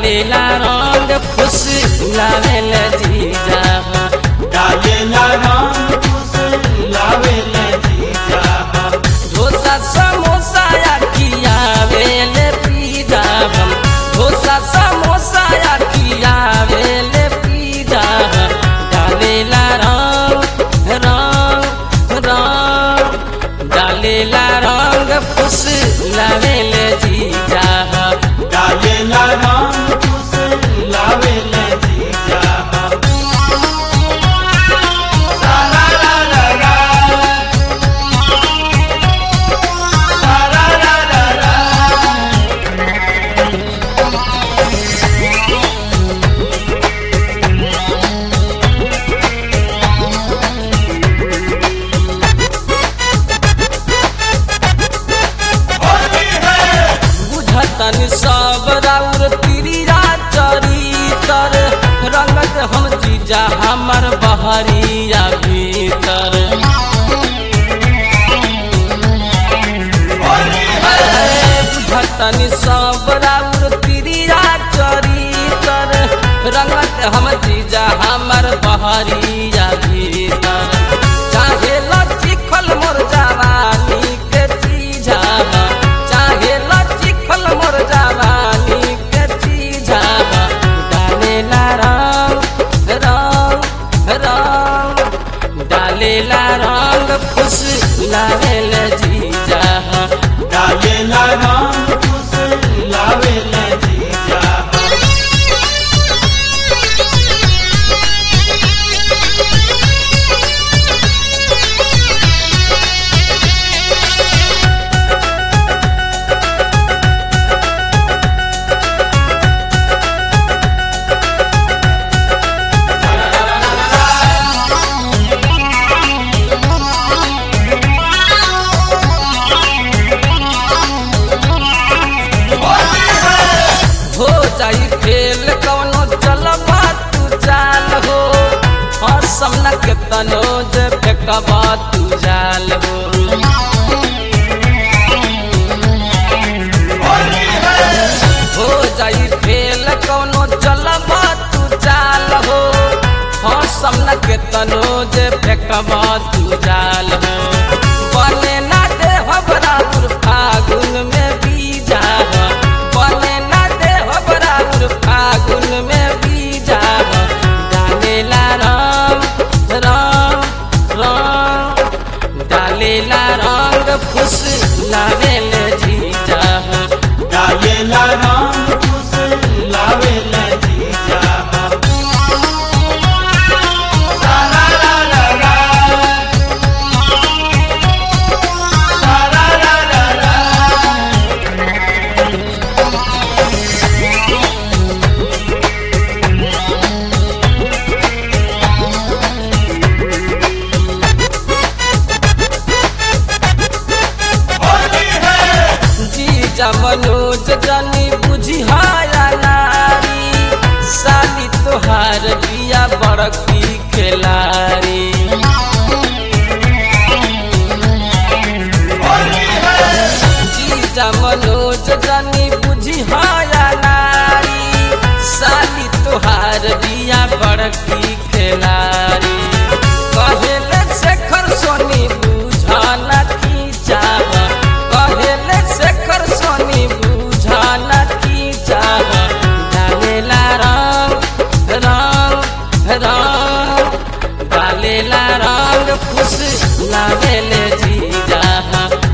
डालेला रंग खुश लावेल जीजा डालेला रंग खुश लावेला जीजा डोसा समोसा या खियावेल पिज्जा हम डोसा समोसा या खियावेल पिज्जा डालेला रंग रंग रंग डालेला रंग खुश लावेल जीजा डालेला रंग खुश लावेला जीजा ला ला ला ला ला ला ला ला ला बुझतन सब राउर तिरिया चरितर रंगत हम जीजा हमर बहरिया भीतर बुझतन सब राउर तिरिया चरितर रंगत हम जीजा हमर बहरिया भीतर चाहे लचिखल मोर जवानी के चीजा चाहे लचिखल मोर जवानी के चीजा डालेला रंग रंग रंग डालेला रंग खुश लावेल जीजा डालेला रंग खुश लावेला जीजा हो जाई खेल कवनो चलबा तू चाल हो और समना के तनो जे फेंकबा तू जाल हो हो जाई खेल कवनो चलबा तू चाल हो और समना के तनो जे फेंकबा तू जाल हो बने ना दे हबराउर फागुन में बीजा बने ना दे हबराउर फागुन में बीजा डालेला रंग रंग रंग डालेला रंग खुश लावेल जीजा डालेला रंग खुश लावेला जीजा ला ला ला ला ला ला ला ला ला ला जीजा मनोज जनी बुझी हाया नारी साली तोहार बिया बड़की खेलारी जीजा मनोज जनी बुझी हाया नारी साली तोहार बिया बड़की खेलारी कहेले शेखर सोनी बुझा न खींचा कहेले शेखर सोनी बुझा न खींचा डालेला रंग रंग रंग डालेला रंग खुश लावेले जीजा